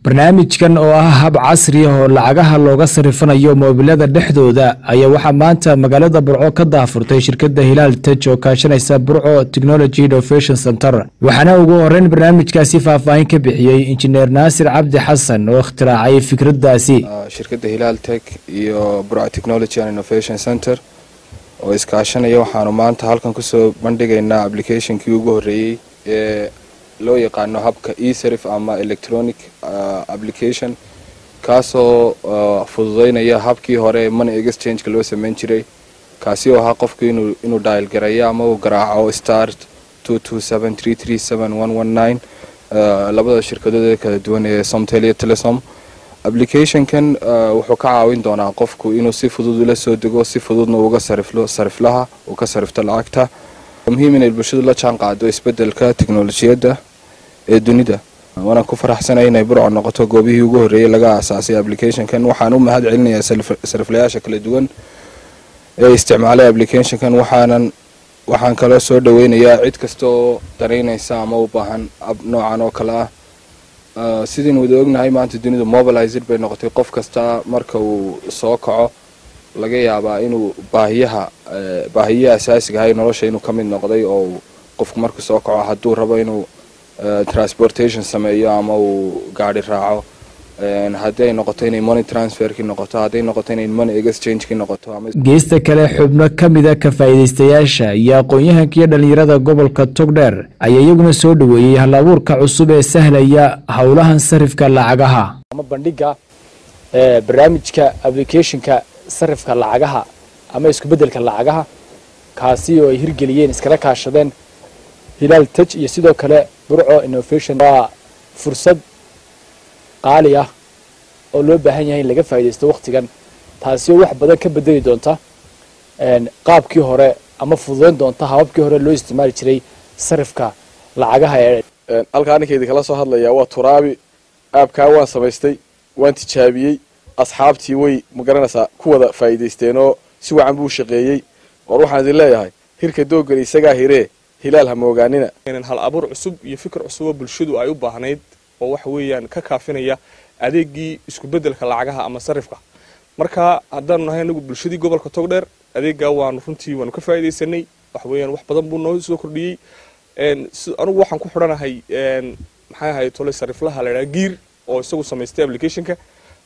barnaamijkan oo ah hab casri ah oo lacagaha looga sarifanayo moobilada dhexdooda ayaa waxaa maanta magaalada burco ka daafurtay shirkadda hilaal tej oo kaashanaysa burco technology innovation center waxaana ugu horeyn barnaamijkaasi faahfaahin ka bixiyey injineer naasir cabdi xasan oo ikhtiraacay fikraddaasi shirkadda hilaal tech iyo burco technology and innovation center oo iskaashanaya waxaanu maanta halkan kusoo bandhigaynaa applicationkii ugu horreeyey ee loo yaqaano habka eserif ama electronic application kaasoo fududeynaya habkii hore money exchange-ka loo sameyn jiray kaasi oo ahaa qofku inuu inuu dial gareeyo ama uu garaaco start two two seven three three seven one one nine labada shirkadooda kala duwan ee somtel iyo telesom applicationkan wuxuu ka caawin doonaa qofku inuu si fudud ula soo dego si fududna uga sariflo sariflaha uu ka sarifto lacagta muhiim inay bulshadu la jaan qaado isbedelka teknolojiyadda ee dunida waanaan ku faraxsanay inay burco noqoto goobihii ugu horreeyey laga aasaasay applicationkan waxaan u mahad celinayaa sariflayaasha kala duwan ee isticmaalay applicationkan waxaanan waxaan kaloo soo dhaweynayaa cid kasta oo danaynaysa ama u baahan ab noocan oo kale ah sidaynu wada ognahay maanta dunidu mobilized bay noqotay qof kasta marka uu soo kaco laga yaabaa inuu baahiyaha baahiyaha asaasiga ahay nolosha inuu ka mid noqday oo qofku markuu soo kaco hadduu rabo inuu transportation sameeyo ama uu gaari raaco haddii ay noqoto inay money transferkii noqoto hadday noqoto inay money exchange-kii noqoto geesta kale xubno ka mida ka faa'iidaystayaasha iyo aqoon-yahanka iyo dhallinyarada gobolka togdheer ayaa iyaguna soo dhoweeyey hal abuurka cusub ee sahlaya howlahan sarifka lacagaha ama bandhiga barnaamijka applicationka sarifka lacagaha ama isku beddelka lacagaha kaasi oo ay hirgeliyeen iskala kaashadeen hilaal tej iyo sidoo kale burco innovation waa fursad qaali ah oo loo baahan yahay in laga faa'iidaysto wakhtigan taasi oo wax badan ka bedeli doonta qaabkii hore ama fududeyn doonta hababkii hore loo isticmaali jiray sarifka lacagaha ee halkaa ninkaydin kala soo hadlayaa waa turaabi aabkaa waan samaystay waan tijaabiyey asxaabtii way magaranaysaa ku wada faa'iidaysteenoo si wacan buu shaqeeyey war waxaan idin leeyahay hirka doogani isagaa hiree hilaal ha moogaanina hal abuur cusub iyo fikir cusub oo bulshadu ay u baahnayd oo waxa weeyaan ka kaafinaya adeegii isku beddelka lacagaha ama sarifka marka haddaanu nahay anagu bulshadii gobolka togdheer adeeggaa waanu runtii waanu ka faa'iidaysanay waxa weeyaan wax badan buu noo soo kordhiyey anugu waxaan ku xidhanahay maxay ahay tole sariflaha la idhaha giir oo isagu samaystay applicationka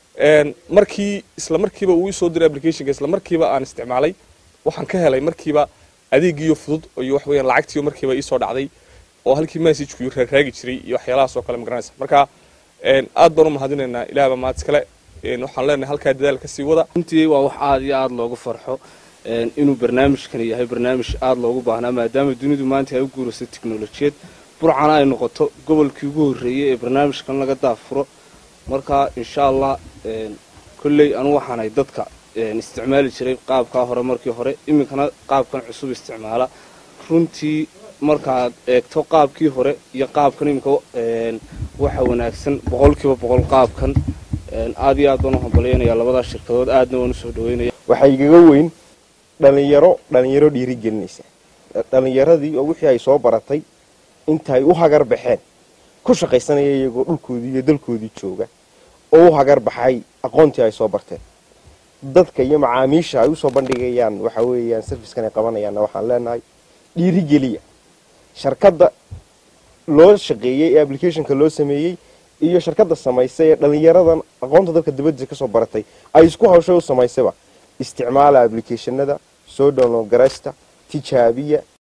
markii isla markiiba uu isoo diray applicationka isla markiiba aan isticmaalay waxaan ka helay markiiba adeegiyo fudud iyo wax weeyaan lacagtiiyo markiiba iisoo dhacday oo halkii messagekuu raaraagi jiray iyo waxyaalahaas oo kale magaranaysa marka aad baan u mahadinaynaa ilaahba mahad iskale waxaan leenahay halkaa dadaal kasii wada runtii waa wax aada iyo aada loogu farxo inuu barnaamijkan yahay barnaamij aada loogu baahnaa maadaama dunidu maanta ay u guurayso teknolojiyad burcana ay noqoto gobolkii ugu horreeyey ee barnaamijkan laga daafuro marka insha allah kolley anu waxaanay dadka isticmaali jiray qaabkaa hore markii hore iminkana qaabkan cusub isticmaala runtii markaad eegto qaabkii hore iyo qaabkan iminka waxa wanaagsan boqolkiiba boqol qaabkan aad iyo aad baan u hambalyaynaya labadaa shirkadood aadna waan usoo dhaweynaya waxaa igaga weyn dhalinyaro dhalinyaro dhiirigelinaysa dhalinyaradii oo wixii ay soo baratay intaay u hagar baxeen ku shaqaysanaya iyagoo dhulkoodii iyo dalkoodii jooga oo u hagar baxay aqoontii ay soo barteen dadka iyo macaamiisha ay usoo bandhigayaan waxa weeyaan sarfiskan ay qabanayaanna waxaan leenahay dhiirigeliya sharkadda loo shaqeeyey ee applicationka loo sameeyey iyo sharkadda samaysay ee dhalinyaradan aqoonta dalka dibadiisa kasoo baratay ay isku hawshay u samaysayba isticmaala applicationada soo download garaysta tijaabiya